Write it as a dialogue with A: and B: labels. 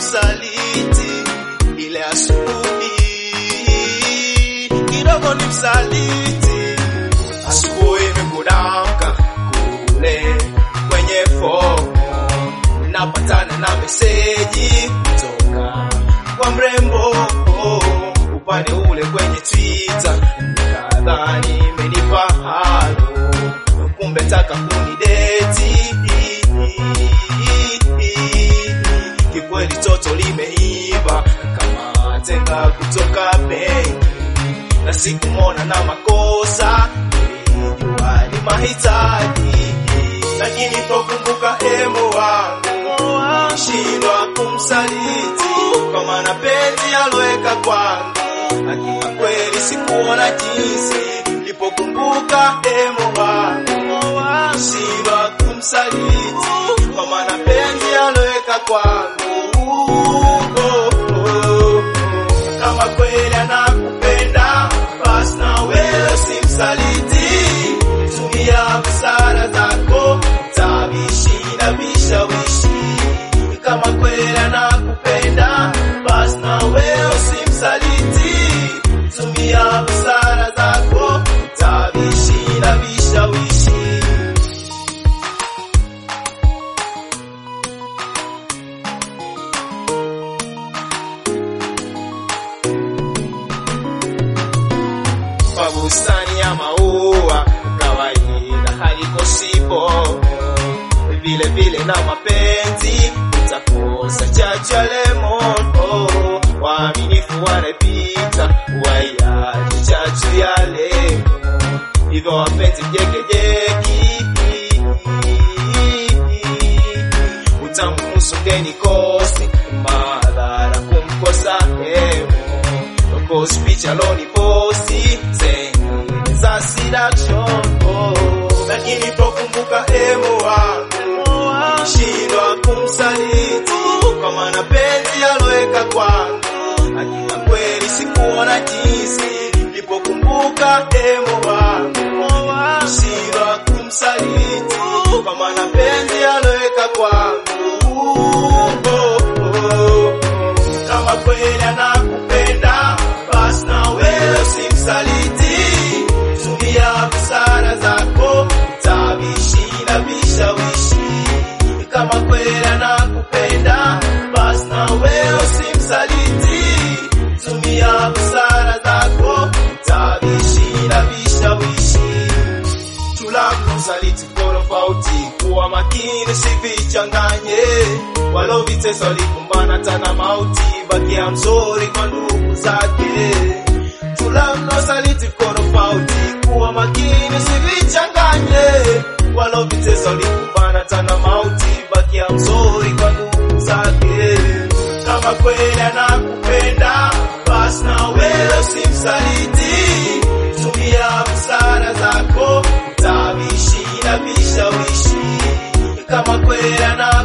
A: msaliti, ile asubuhi kidogo ni msaliti. Asubuhi imekudamka kule kwenye fomu, napatana na meseji kutoka kwa mrembo upande ule kwenye Twitter, kadhani imenipa halo, kumbe taka kunideti. Kikweli toto limeiva kama tenga kutoka benki, na sikumona na makosa, nilijua ni mahitaji, lakini pokumbuka hemo wangu shindwa kumsaliti kwa maana penzi aloweka kwangu, hakika kweli sikuona jinsi lipokumbuka hemo wangu shindwa kumsaliti kwa maana penzi aloweka kwangu oh, oh. Kama kweli anakupenda basi na wewe simsaliti, tumia busara zako tabishi na vishawishi. Kama kweli anakupenda basi na wewe simsaliti, tumia busara zako tabishi na vishawishi. kwa bustani ya maua kawaida haliko sipo vile vile na mapenzi utakosa chachu ya lemon oh, waaminifu wanapita waiache chachu ya lemon hivyo wapenzi jekejeki utamhusu mgeni kosi madhara kumkosa hemo Post picha loni posti zenye za seduction oh. Lakini pokumbuka hemo wangu shindwa kumsaliti kwa maana penzi aloweka kwangu, hakika kweli sikuona jinsi lipokumbuka hemo wangu shindwa kumsaliti kwa maana penzi aloweka kwangu oh, oh. Kama kweli anakupenda basi na wewe usimsaliti, tumia busara zako tabishi na vishawishi. Kama kweli anakupenda basi na wewe usimsaliti, tumia busara zako tabishi na vishawishi tulako msaliti tofauti, kuwa makini usivichanganye, walovitesa walikumbana tana mauti, bakia mzuri kwa ndugu zake. Tulako msaliti tofauti, kuwa makini usivichanganye, walovitesa walikumbana tana mauti, bakia mzuri kwa ndugu zake. Kama kweli anakupenda basi na wewe usimsaliti, tumia busara zako tabishi na vishawishi. Kama kweli ana